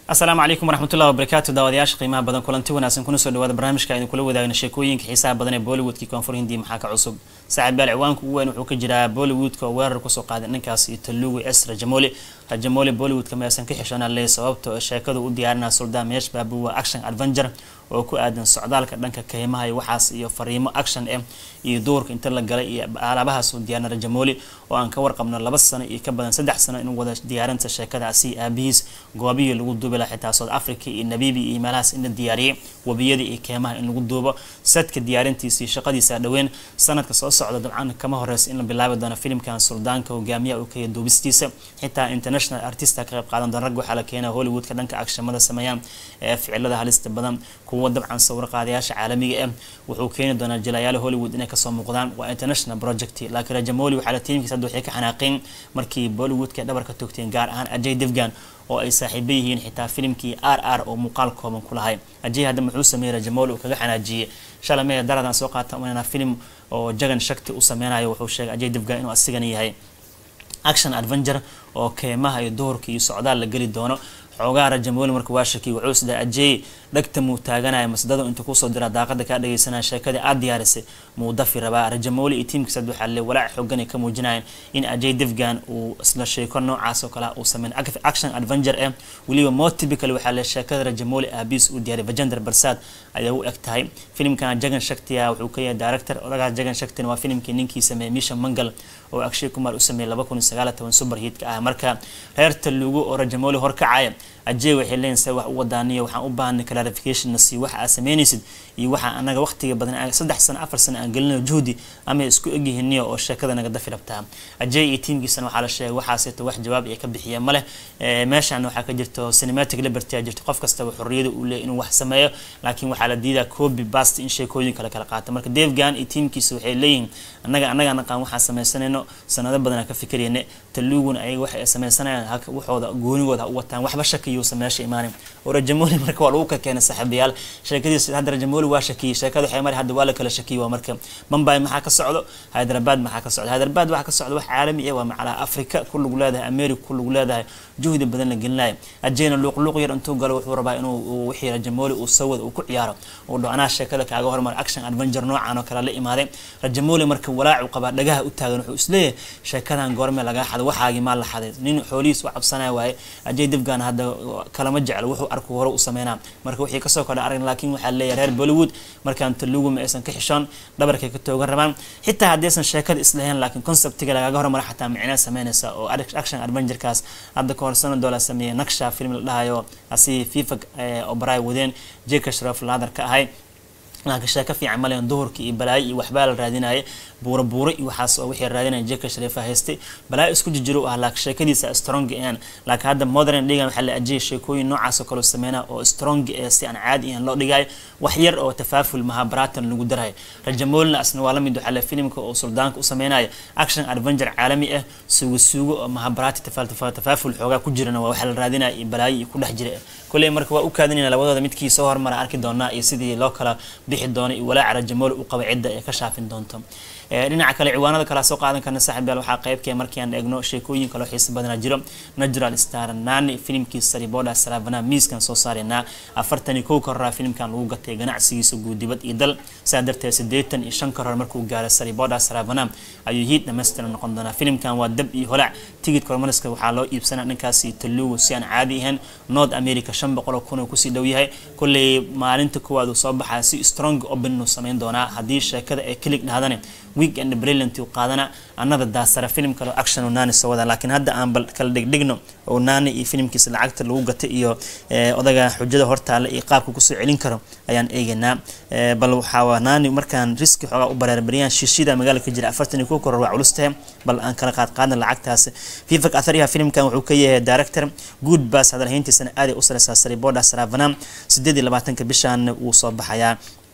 asalaamu calaykum waraxmatullahi wabarakaatu daawadayaasha qiimaha badan kulanti wanaagsan kuna soo dhawaada barnaamijka aynu kula wadaagna sheekooyinka xiisaha badan ee bollywoodkii koonfur hindi maxaa ka cusub saaxiibayaal ciwaanka ugu weyn wuxuu ka jiraa bollywoodka oo weerar kusoo qaaday ninkaas iyo talugu s rajamoli rajamoli bollywoodka maysan ka xishoona le sababta sheekadu u diyaarinaa suldaan meesh baabu waa action adventure oo ku aadan socdaalka dhanka kaymaha iyo waxaas iyo fariimo action eh iyo duurka inta la galay iyo alaabahaas uu diyaarina rajamoli oo aan ka warqabno laba sano iyo ka badan saddex sano inuu wada diyaarinta sheekadaasi aabihiis goobihii lagu duubi laha xitaa south africa iyo nabibi iyo meelahaas in la diyaariyay webiyada iyo keemaha in lagu duubo sadka diyaarintiisa iyo shaqadiisa dhaween sanadka soo socda dabcan kama horeysa in la bilaabi doono filimkan suldaanka hogaamiyaha uu kaya duubistiisa xitaa international artista ka qayb qaadan doona rag waxaa la keenaa hollywoodka dhanka agshamada sameeyaan ee ficilada halista badan kuwa dabcan sawir qaadayaasha caalamiga ah wuxuu keeni doonaa jilayaal hollywood inay kasoo muuqdaan waa international project laakiin rajamoli waxaa la tiimkiisa hadda waxay ka xanaaqeen markii bollywoodka dhabarka togteen gaar ahaan ajay devgan oo ay saaxiibo yihiin xitaa filimkii r r oo muuqaal kooban ku lahay ajay hadda muxuu sameeyey rajamoli uu kaga xanaajiyey shalay mee daradan soo qaata umanana film oo jagan shakti u sameynayo wuxuu sheegay ajay devgan inuu asigana yahay action adventure oo keemaha iyo duhurka iyo socdaal la geli doono xoogaa rajamoli marka waa shakiy wuxuu isdaa ajey dhagta muu taaganaya masdado inta kusoo dira daaqada kaa dhageysanaya sheekadii aad diyaarisay muu dafi rabaa rajamoli iyo tiimkiisa waxaa le walaac xoogan ay ka muujinayeen in ajey devgan uu isla sheeko noocaas oo kale uu sameyn action adventure eh weliba more typical waxaa le sheekada rajamoli aabiis uu diyaaray vajender barsad ayaa u eg tahay filimkan jagan shaktiya wuxuu ka yahay director odagaas jagan shaktina waa filimkii ninkii sameeyey misha mangal oo akshay kumar u sameeyey laba kun iyo sagaal toban super hiitka ah marka reer talugu oo rajamoli horkacaya ajey waxay leeyihin se wax u wadaaniyo waxaan u baahanay clarification nasi waxa aad sameynaysid iyo waxa anaga waqtiga badan saddex sano afar sano aan gelinayo juhdi ama isku egyihiiniyo oo sheekada naga dafi rabtaa ajey iyo tiimkiisana waxaa la sheegay waxaaseeto wax jawaab ay ka bixiyeen maleh meeshan waxaa ka jirto cinematic liberty a jirto qof kastaba xorriyada uu leeyahy inuu wax sameeyo laakiin waxaa la diidaa copy bast in sheekooyin kale kala qaata marka devgan iyo tiimkiisa waxay leeyihiin annaga annaga naqaan waxaan sameysanayno sanado badan ka fikirayne taluguna ayaga waxay sameysanayaan waxooda goonigooda u wataan waxba shakiyuusa meesha imaanin oo rajamoli marka waa lagu ka keenay saaxiibayaal sheekadiisa hadda rajamoli waa shakiyey sheekada waxay mari hadda waa la kala shakiyey waa marka mumbai maxaa ka socdo hyderabad maxaa ka socdo hyderabad waxaa ka socdo wax caalami ah waa macalaha africa ku lagu leedahay america ku lagu leedahay juhdi badan la gelinayo ajeyna luuqluuq yar intuu galo wuxuu rabaa inuu wixii rajamoli uu sawad uu ku ciyaaro uu dho anaa sheekada kaaga hormar action adventure noocan oo kale la imaaday rajamoli marka walaacu qabaa dhagaha u taagan wuxuu isleeyahay sheekadan goorme lagaa xaday waxaagii maa la xaday nin xoolihiis u cabsanaya waaye ajey devgan hadda kalama jeclo wuxuu arku hore u sameynaa marka wixii kasoo kordha arag laakiin waxaa leeyahay reer bollywood markaan talugu ma aysan ka xishoon dhabarkay ka toogan rabaan xitaa haddaysan sheekada islahayn laakiin conceptiga lagaaga hormara xataa micnaa sameynaysa oo action adventurekaas hadda ka hor sanadoo la sameeyay naksha film la dhahayo asi fifa obaray wadeen jeka shraf laadar ka ahay laakiin sheeko fiican malen duhurka iyo balaayo iyo waxbaa la raadinaya buura buuro iyo waxaas oo wixii raadinaya jeka shariifa haystay balaayo isku jijiro ah laakiin sheekadiisa strong aan laakiin hadda modern dhigan waxaa la ajiyay sheekooyin noocaas oo kale sameynaa oo strong ee si aan caadi ahan loo dhigayo wax yar oo tafaaful mahabaratan lagu darayo rajamolina asna waa lamid waxaa la filimka oo suldaanka u sameynayo action adventure caalami ah suugo suugo oo mahabarati tafaaful xoogaa ku jirana waa waxaa la raadinaya iyo balaayo iyo ku dhex jira kolley marka waa u kaadinayna labadooda midkii soo hormara arki doonaa iyo sidii loo kala bixi doono iyo walaaca rajamoli u qaba cidda ee ka shaafin doonto dhinaca kale ciwaanada kale soo qaadan karna saaxiibyaal waxaa qaybkee markii aan eegno sheekooyin kaloo xiisa badana jiro natural star nani filimkii sariboda saravana miiskan soo saareynaa afartan iyo kow karoraa filimkan lagu gatay ganacsigiisa guudibad iyo dal saa darteed siddeetan iyo shan karor markuu gaaray sariboda saravana ayuu hiid dhamaystiran noqon doonaa filimkan waa dab iyo holac tigidka hormariska waxaa loo iibsanaa dhankaasi talugu si aan caadi ahayn north america shan boqol oo kun oo kusii dhow yahay kolley maalinta koowaad uu soo baxaya si strong open uu sameyn doonaa haddii sheekada ay kilig dhahdane weekend brilliant uu qaadana annada daasara filim kale action oo nani soo wada laakiin hadda aan bal kala dhigdhigno oo nani iyo filimkiisa lacagta lagu gatay iyo odaga xujada hortaale iyo qaabka kusoo celin karo ayaan eegaynaa bal waxaa nani markaan riski xoogaa u bareerbariyaan shiishida magaalada ka jira afartan iyo kow koror waa culus tahay bal aan kala qaad qaadna lacagtaas fifak athariha filimkan wuxuu ka yahay director good bass hadalhayntiisana aaday u sareysaa sariboda saravana sideed iyo labaatanka bishaan wuu soo baxayaa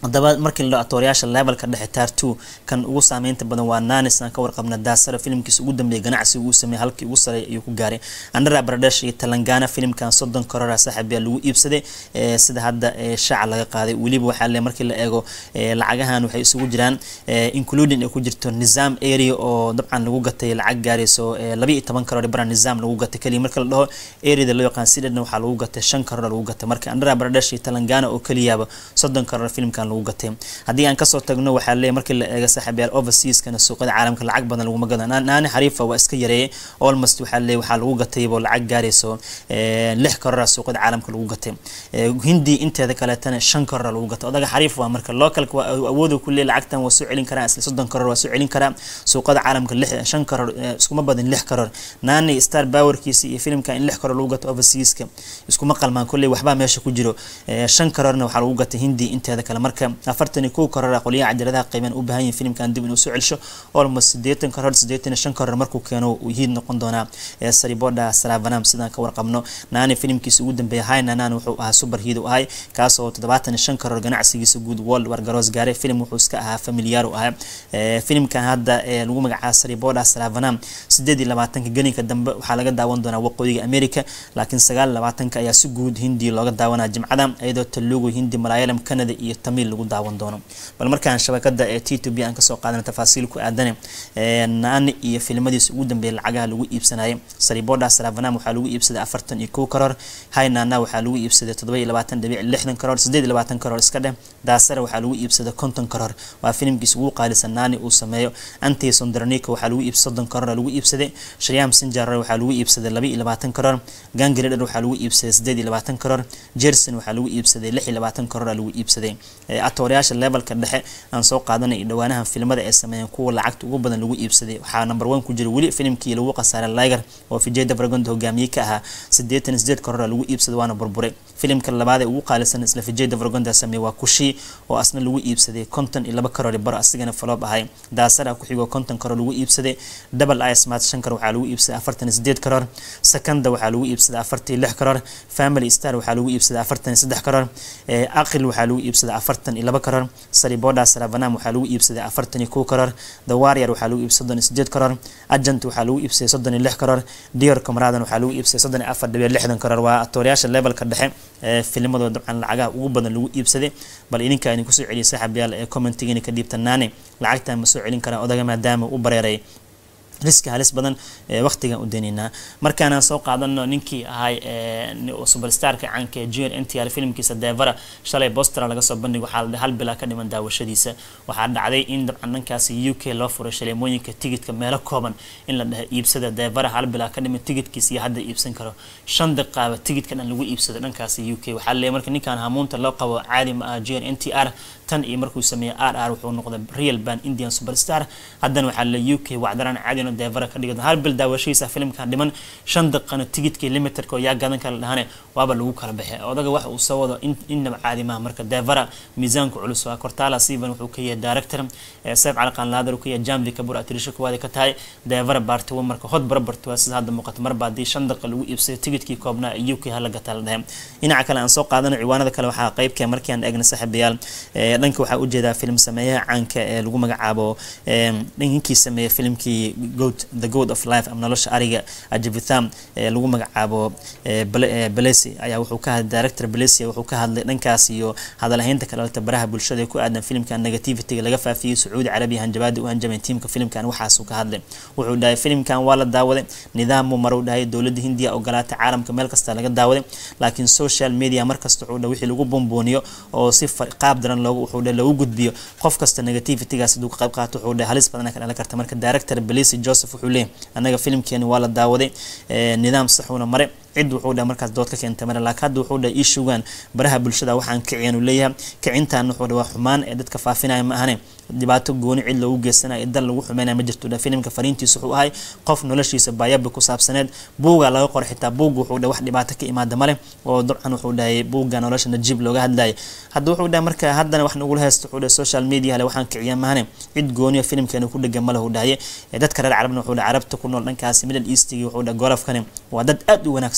haddaba markii la atoorayaasha levelka dhexe taar two kan ugu saameynta badan waa nanis aan ka warqabna daasara filimkiisa ugu dambeeyay ganacsiga uu sameeyey halkii ugu sareey ayuu ku gaaray andhara baradesh iyo talangana filimkan soddon korora saaxiib yaa lagu iibsaday sida hadda shaaca laga qaaday weliba waxaa le markii la eego lacagahan waxay isugu jiraan including ay ku jirto nizaam area oo dabcan lagu gatay lacag gaarayso laba iyo toban karoor bara nizaam lagu gatay keliya marka la dhaho areada loo yaqaan sidhedna waxaa lagu gatay shan karoor lagu gatay marka andhara baradesh iyo talangana oo keliyaaba soddon karoor filimkan lagu gatay haddii aan kasoo tagno waxaa leeyahy markii la eego saaxiibyaal overseaskana suuqyada caalamka lacag badan laguma gado naani xariifa waa iska yareeyay almost waxaa leeyahy waxaa lagu gataybo lacag gaarayso lix korora suuqyada caalamka lagu gatay hindi inteeda kaleetana shan korora lagu gatay odaga xariif waa marka localka waa awooda ku leeyahy lacagtan waa soo celin karaa isla soddon koror waa soo celin karaa suuqyada caalamka lix shan koror iskuma badan lix koror naani star powerkiisa iyo filimka in lix koror lagu gato overseaska iskuma qalmaan kolley waxbaa meesha ku jiro shan kororna waxaa lagu gatay hindi inteeda kale marka afartan iyo kow korora qolyaha cajaladaha qiimaan u baahan yihin filimkan dib inuu soo celsho almost sideetan koror sideetan iyo shan koror markuu keeno uu hiid noqon doonaa sariboda salavanam sidaan ka warqabno naani filimkiisa ugu dambeeya hay nanan wuxuu ahaa super hiid u ahay kaas oo toddobaatan iyo shan koror ganacsigiisa guud world war garoos gaaray filim wuxuu iska ahaa familiar u ahaa filimkan hadda lagu magacaaba sariboda salavanam sideed iyo labaatanka gelinka dambe waxaa laga daawan doonaa waqooyiga america laakiin sagaal iyo labaatanka ayaa si guud hindi looga daawanaa jimcada iyadoo talugu hindi malayalam canada iyo tamil lagu daawan doono bal markaan shabakada ee t to b aan kasoo qaadana tafaasiil ku aadane naani iyo filimadiisa ugu dambeeyay lacagaha lagu iibsanayay sariboda salavanam waxaa lagu iibsaday afartan iyo kow karoor haynana waxaa lagu iibsaday toddoba iyo labaatan dhibic lixdan karoor sideed iyo labaatan karoor iska dheh daasara waxaa lagu iibsaday konton karoor waa filimkiisa ugu qaalisan naani uu sameeyo anti sondranika waxaa lagu iibsaday soddon karoor lagu iibsaday shariam sinjarar waxaa lagu iibsaday laba iyo labaatan karoor gangredher waxaa lagu iibsaday sideed iyo labaatan karoor jerson waxaa lagu iibsaday lix iyo labaatan karoor lagu iibsaday atoorayaasha levelka dhexe aan soo qaadanay iyo dhawaanahan filimada ay sameeyeen kuwa lacagta ugu badan lagu iibsaday waxaa number one ku jira weli filimkii lagu khasaaray liger oo vijeda vragondo hogaamiye ka ahaa siddeetan sideed korora lagu iibsaday waana burburay filimka labaad ee ugu qaalisan isla vijeda vragondo sameeyey waa kushi oo asna lagu iibsaday konton iyo laba karoor baro asigana faloob ahay daasara ku xigoo konton karoor lagu iibsaday double i smart shan karoor waxaa lagu iibsaday afartan iyo sideed karoor secanda waxaa lagu iibsaday afartan iyo lix karoor family star waxaa lagu iibsaday afartan iyo saddex karoor aqil waxaa lagu iibsaday afartan iyo laba karoor sariboda salavanam waxaa lagu iibsaday afartan iyo kow karoor the warrior waxaa lagu iibsaday soddon iyo sideed karoor agent waxaa lagu iibsaday soddon iyo lix karoor dior comradan waxaa lagu iibsaday soddon iyo afar dhibic lixdan karoor waa atoorayaasha levelka dhexe ee filimadoo dabcan lacagaha ugu badan lagu iibsaday bal idinkaa idin kusoo celiyay saaxiibyaal ee commentigiina ka dhiibtanaane lacagtan ma soo celin karaan odaga maadaama u bareeray riski halis badan waqtigan u daynaynaa markaanaan soo qaadano ninkii ahay superstarka caanka ee junior n t r filimkiisa devara shalay bostera laga soo bandhig waxaa la hal bilaa ka dhiman daawashadiisa waxaa dhacday in dabcan dhankaasi u k loo furay shaleemooyinka tigidka meelo kooban in la dhaha iibsada devara hal bilaa ka dhiman tigidkiisa iyo hadda iibsan karo shan daqiiqaaba tigidka dhan lagu iibsado dhankaasi u k waxaa leeyahay marka ninkan hamuunta loo qabo caadi ma ah junior n t r tan iyo markuu sameeyey r r wuxuu noqday real band indian superstar haddana waxaa le u k wacdaraan caadino devara ka dhigay hal bil daawashadiisa filimka dhiman shan daqiiqana tigidkii limitedka oo yaa gadan kala dhahane waaba lagu kala baxay odaga waxa uu soo wado innaba caadi maaha marka devara miisaanku culus waa cortala steven wuxuu ka yahay director seef calaqan laadar uu ka yahay jamvi kabur atirisho kuwaada ka tahay devara baartiwo marka hod barabarti waa sida hadda muuqata marba haddii shan daqiiqa lagu iibsaday tigidkii koobnaa u k hala gataa la dhahay dhinaca kale aan soo qaadano ciwaanada kale waxaa qeybka markii aan eegna saaxiibayaal dhanka waxaa ujeedaa filim sameeyaha caanka ee lagu magacaabo ninkii sameeyey filimkii goat the god of life ama nolosha ariga ajavitham ee lagu magacaabo balesi ayaa wuxuu ka hadlay director balesi wuxuu ka hadlay dhankaas iyo hadalhaynta ka dhalata baraha bulshada ee ku aadan filimkan negativityga laga faafiyey sacuudi carabiya hanjabaada u hanjamay tiimka filimkan waxaasuu ka hadlay wuxuu dhahay filimkan waa la daawaday nidaamuu maruu dhahay dowladda hindiya ogolaatay caalamka meel kasta laga daawaday laakiin social media markasta wuxuu dhahay wixii lagu bombooniyo oo si qaab daran loogu wuxuu dhahay loogu gudbiyo qof kasta negativitygaas hadduu ka qayb qaato wuxuu dhahay halis badan ka dhalan karta marka director balesi joseph wuxuu leeyahay anaga filimkeeni waa la daawaday nidaam saxuuna mare cid wuxuu dhaha markaas dood ka keentay mare laakiin hadda wuxuu dhaha ii shugaan baraha bulshada waxaan kiciyan uu leeyahay kicintan wuxuu dhaha waa xumaan ee dadka faafinaya ma ahane dhibaato gooni cid loogu geysanayo dal lagu xumeynaya ma jirto dhaha filimka fariintiisa wuxuu ahay qof noloshiisa baayabi ku saabsaneed buuga laga qoray xitaa buugga wuxuu dhaha wax dhibaato ka imaada male oo dabcan wuxuu dhahay buugga nolosha najiib looga hadlayay hadda wuxuu dhaha marka haddana wax nagula haysto wuxuu dhaha social media le waxaan kiciya mahane cid gooniyo filimkeena ku dhegan male uu dhahaye dadka reer carabna wuxuu dhaha carabta ku nool dhankaasi middle eastigi wuxuu dhaha golofkani waa dad aad u wanaagsan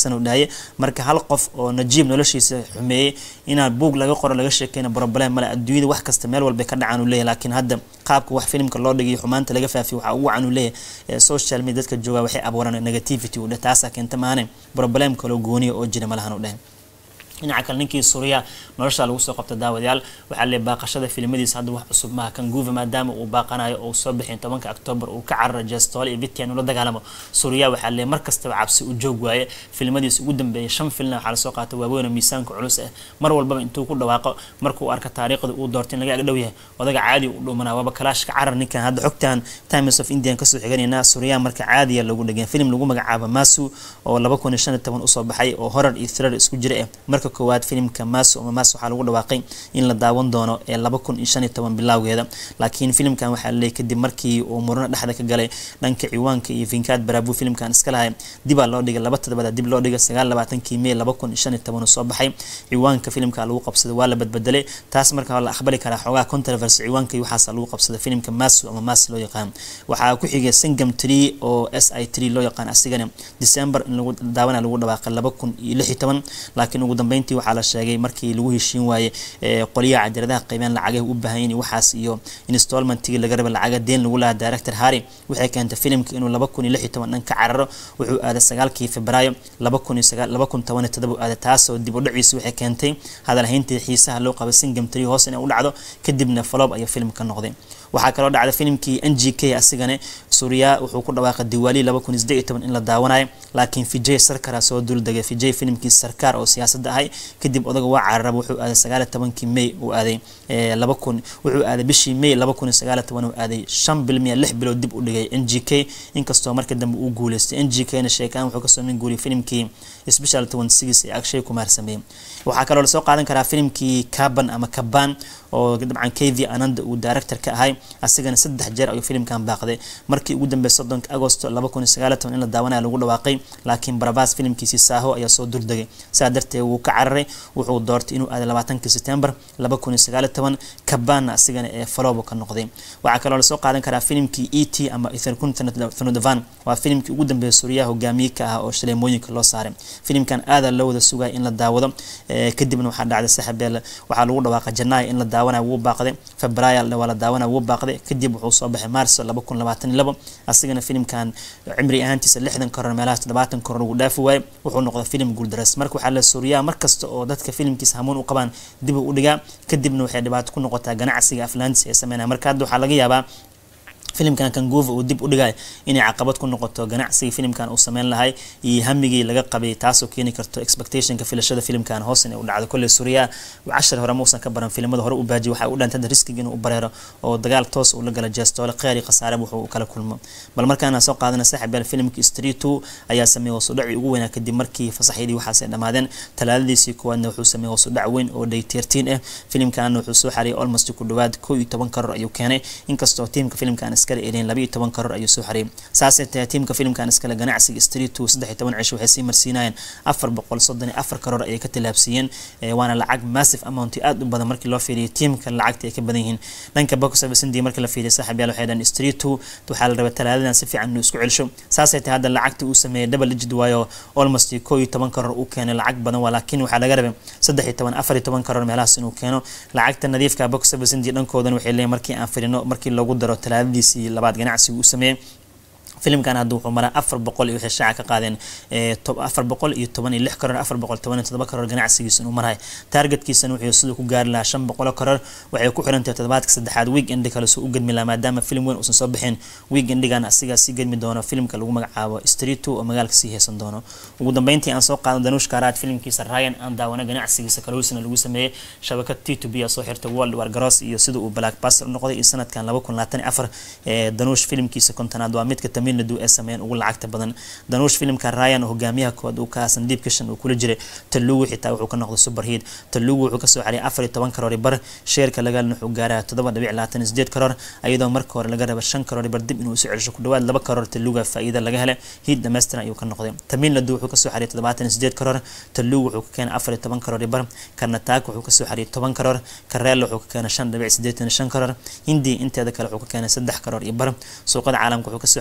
sano dhahaye marka hal qof oo najiib noloshiisa xumeeyey inaan buug laga qoro laga sheekeyna problem male adduunyada wax kasta meel walba ka dhacaan uu leeyahy laakiin hadda qaabka wax filimka loo dhigay xumaanta laga faafiyo waxaa ugu wacan uu leeyahay social media dadka jooga waxay abuuraan negativity u dheh taasaa keenta maane problem kaloo gooniya oo jira malahan u dheh dhinaca kale ninkii suuriya nolosha lagu soo qabta daawadayaal waxaa le baaqashada filimadiisa hadda wax cusub maaha kanguva maadaama uu baaqanayo oo soo bixin tobanka octoobar uu ka carara jestoole iyo vitian ula dagaalamo suuriya waxaa le mar kastaba cabsi u joog waaye filimadiisa ugu dambeeyay shan filna waxaa lasoo qaata waaweyn oo miisaanka culus ah mar walbaba intuu ku dhawaaqo markuu arka taariikhda uu doortay in laga agdhow yahay odaga caadi u dhumanaa waaba kalaashka carar ninkan hadda xogtan times of indian kasoo xiganayna suuriya marka caadiya lagu dhegeen filim lagu magacaabo masu oo laba kun iyo shan iyo toban usoo baxay oo horar iyo thriller isku jira ah marka koowaad filimka maso ama mas waxaa lagu dhawaaqay in la daawan doono ee laba kun iyo shan iyo toban bilowgeeda laakiin filimkan waxaa laleeyay kadib markii uu murano dhexda ka galay dhanka ciwaanka iyo vinkaad baraabu filimkan iska lahay dibaa loo dhigay laba todobada dib loo dhigay sagaal labaatankii may laba kun iyo shan iyo toban uu soo baxay ciwaanka filimka lagu qabsaday waa la badbedelay taas markaa la aqbali karaa xoogaa controversy ciwaanka iyo waxaasa lagu qabsaday filimka maso ama mas loo yaqaan waxaa ku xigay singam tree oo s i tree loo yaqaan asigana december in lagu daawana lagu dhawaaqay laba kun iyo lix iyo toban laakiin ugu dambeyntii waxaa la sheegay markii lagu heshiin waaye qolyaha cajaladaha qaybeen lacagaha u baahan yihin waxaas iyo installmentigii laga raba lacaga deen lagu lahaa director harry waxay keentay filimka inuu laba kun iyo lix iyo toban dhan ka cararo wuxuu aaday sagaalkii febraayo laba kun iyo sagaal laba kun toban iyo todoba aaday taasoo dib u dhaciisa waxay keentay hadalhayntii xiisaha loo qabay singam tree hoos inay u dhacdo kadibna falob ayaa filimka noqday waxaa kaloo dhacday filimkii n g k asigana suuriya wuxuu ku dhawaaqay diwaali laba kun iyo siddeed iyo toban in la daawanayo laakiin vijay sarkara soo duldegay vijay filimkii sarkaar oo siyaasadda ahay kadib odaga waa cararaba wuxuu aaday sagaal iyo tobankii may uu aaday laba kun wuxuu aaday bishii may laba kun iyo sagaal iyo toban uu aaday shan bil miya lix bilood dib u dhigay n g k inkastoo markii dambe uu guuleystay n g k na sheekaan wuxuu kasoo min guuriyay filimkii special twenty six ee agshay kumaar sameeyey waxaa kaloo lasoo qaadan karaa filimkii kaban ama kaban oo dabcan kv ananda uu director ka ahay asigana saddex jeer ayuu filimkan baaqday markii ugu dambeysay soddonka agosto laba kun iyo sagaal iyo toban in la daawanaya lagu dhawaaqay laakiin barabas filimkiisii saaho ayaa soo duldegay saa darteed wuu ka cararay wuxuu doortay inuu aaday labaatankii september laba kun iyo sagaal iyo toban kabaanna asigana ee falobo ka noqday waxaa kaloo lasoo qaadan karaa filimkii e t ama etherkunthanodovan waa filimkii ugu dambeeyay suuriyaha hogaamiye ka ah oo shaleemooyinka loo saaray filimkan aadaa loo wada sugaya in la daawado kadibna waxaa dhacday saxabeel waxaa lagu dhawaaqay janaay in la daawanaya wuu baaqday febraayo waa la daawanaya wuu baaqday kadib wuxuu soo baxay maarso laba kun labaatan iyo labo asigana filimkan cimri ahaantiisa lixdan koror meelahaas toddobaatan koror ugu dhaafi waaye wuxuu noqday filim guuldaras marka waxaa la suuriyaa mar kasta oo dadka filimkiisa hamuun u qabaan dib u dhigaa kadibna waxay dhibaato ku noqotaa ganacsiga aflaantiisa ee sameynaya marka hadda waxaa laga yaabaa filimkan kanguva uu dib u dhigay inay caqabad ku noqoto ganacsigii filimkan uu sameyn lahay iyo hamigii laga qabay taasoo keeni karto expectationka filashada filimkan hoos inay u dhacdo kolley suuriya cashar hore mausan ka baran filimada hore u baajiy waxay u dhantay riskiga inuu u bareero oo dagaal toos uu la gala jeestoole kheyr iyo khasaare wuxuu u kala kulmo bal markaana soo qaadana saaxiibeel filimka street two ayaa sameeyay hoosudhaci ugu weynaa kadib markii fasaxyadii waxaasay dhammaadeen talaadadiisii koowaadna wuxuu sameeyay hoosudhac weyn oo day tertiin ah filimkan wuxuu soo xariyay almost ku dhawaad koo iyo toban karoor ayuu keenay inkastoo tiimka filimkan iskale elin laba iyo toban karoor ayuu soo xariyay saasay tahay tiimka filimkan iskale ganacsiga street two saddex iyo toban cish waxay sii marsiinayeen afar boqol soddon iyo afar karoor ayay ka tilaabsiiyeen waana lacag massive amount aad u badan markii loo fiiriyay tiimka lacagta ay ka badan yihiin dhanka box office indii markii la fiiriyay saaxiib yaal waxay dhahan street two waxaa la rabay talaadadan si fiican inuu isku celsho saasay tahay hadda lacagta uu sameeyay double digit waayo almost koo iyo toban karoor uu keenay lacag badan waa laakiin waxaa laga rabay saddex iyo toban afar iyo toban karoor meelahaas inuu keeno lacagta nadiifka box office indii dhankoodan waxay leeyihin markii aan firino markii loogu daro talaadadiisii labaad ganacsiga uu sameeyey filimkan hadda wuxuu maraa afar boqol iyo waxay shaaca ka qaadeen afar boqol iyo toban iyo lix karoor afar boqol toban iyo todoba karoor ganacsigiisa inuu marahay targetkiisana wuxuu siduu ku gaari lahaa shan boqolo karoor waxay ku xirantahay toddobaadka saddexaad week endi kale soo u gedmi lahaa maadaama filim weyn uusan soo bixin week endigan asigaa sii gedmi doono filimka lagu magacaabo street two oo magaalka sii heesan doono ugu dambeyntii aan soo qaadno danuush kaaraad filimkiisa ryan aan daawana ganacsigiisa kalowsina lagu sameeyey shabakad t to b soo xirtay world war garoos iyo sida uu black baster u noqday iyo sanadkan laba kun labaatan iyo afar ee danuush filimkiisa kontonaad waa midka tamil nadu ee sameeyeen ugu lacagta badan danuush filimka ryan oo hogaamiyaha kood uu ka sandiib kishan uu kula jiray talugu xitaa wuxuu ka noqday superheat talugu wuxuu kasoo xariyay afar iyo toban karoori bar sheerka lagaalna wuxuu gaaraa toddoba dhibic labaatan iyo sideed karoor iyadoo marka hore laga raba shan karoori bar dib inuu isu celsho ku dhawaad laba karoor taluga faa'iida laga helay hiid dhammaystiran ayuu ka noqday tamil nadu wuxuu kasoo xariyay toddobaatan iyo sideed karoor talugu wuxuu ka keenay afar iyo toban karoori bar karnataak wuxuu kasoo xariyay toban karoor kareela wuxuu ka keenay shan dhibic sideetan iyo shan karoor hindi inteeda kale wuxuu ka keenay saddex karoor iyo bar suuqada caalamka wuxuu kasoo xariyay afar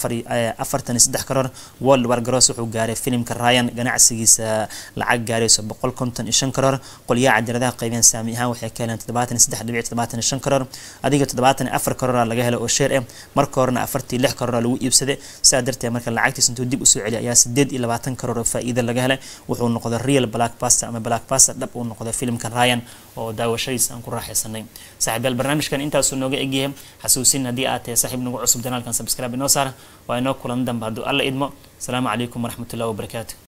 afartan iyo saddex karoor world war garoos wuxuu gaaray filimka ryan ganacsigiisa lacag gaarayso boqol konton iyo shan karoor qolyaha cadiradaha qaybeen saami ahaan waxay ka heleen toddobaatan iyo saddex dhibic toddobaatan iyo shan karoor adiga toddobaatan iyo afar karoora laga helay oo sheer ah marka horena afartii lix karoora lagu iibsaday sidaa darteed marka lacagtiis intuu dib usoo celiya ayaa sideed iyo labaatan karoor oo faa'iida laga helay wuxuu noqday real black pasta ama black pasta dhab uu noqday filimka ryan oo daawashadiisa aan ku raaxaysanay saaxiibayaal barnaamijkan intaasuu nooga egyahay xasuusin haddii aad tahay saaxiib nagu cusub janaalkan subscribe inoo saara waa inoo kulan dambe hadduu alla idmo asalaamu calaykum waraxmatullahi wabarakaatu